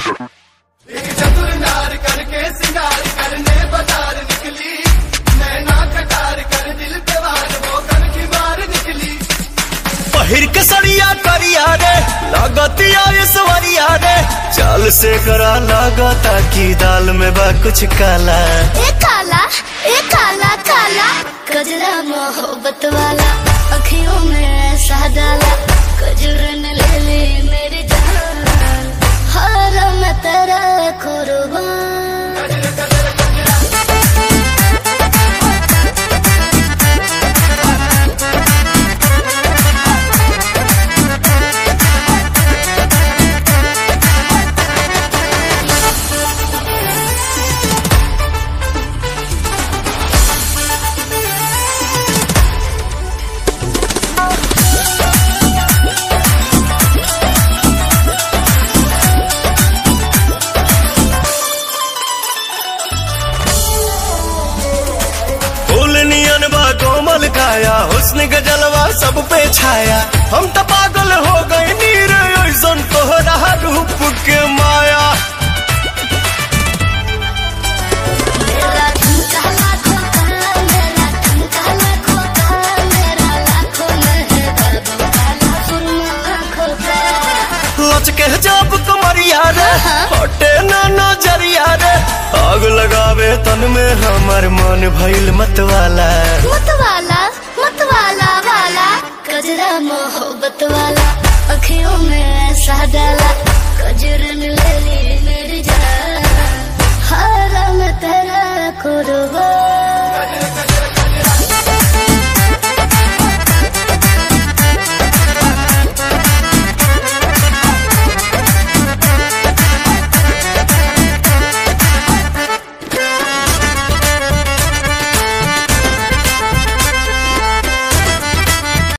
चतुर नार करके सिंगार करने बाजार निकली नैना कटार कर दिल पे वार वो कन की मार निकली पहिर के सड़िया करिया रे लगतिया सवरिया रे चाल से करा लगता की दाल में बा कुछ काला ए काला ए काला काला कजरा मोहब्बत वाला अखियों में ऐसा डाला कजरन ले ले मेरी जान हर मैं तेरा कुर्बान फूल नियन बा कोमल काया हुस्न के जलवा सब पे छाया हम तो पागल हो गए नीर ऐसन तोहरा रूप के माया मेरा ठुमका लाखों का मेरा ठुमका लाखों का मेरा लाखों में है बाबू काला सुरमा आँखों का लचके जब कमरिया रे हटे ना नजरिया रे आग लगावे तन में हमर मन भइल मतवाला मतवाला मतवाला वाला कजरा मोहब्बत वाला अखियों में ऐसा डाला कजरन ले ली मेरी जान हारा मैं तेरा कुर्बान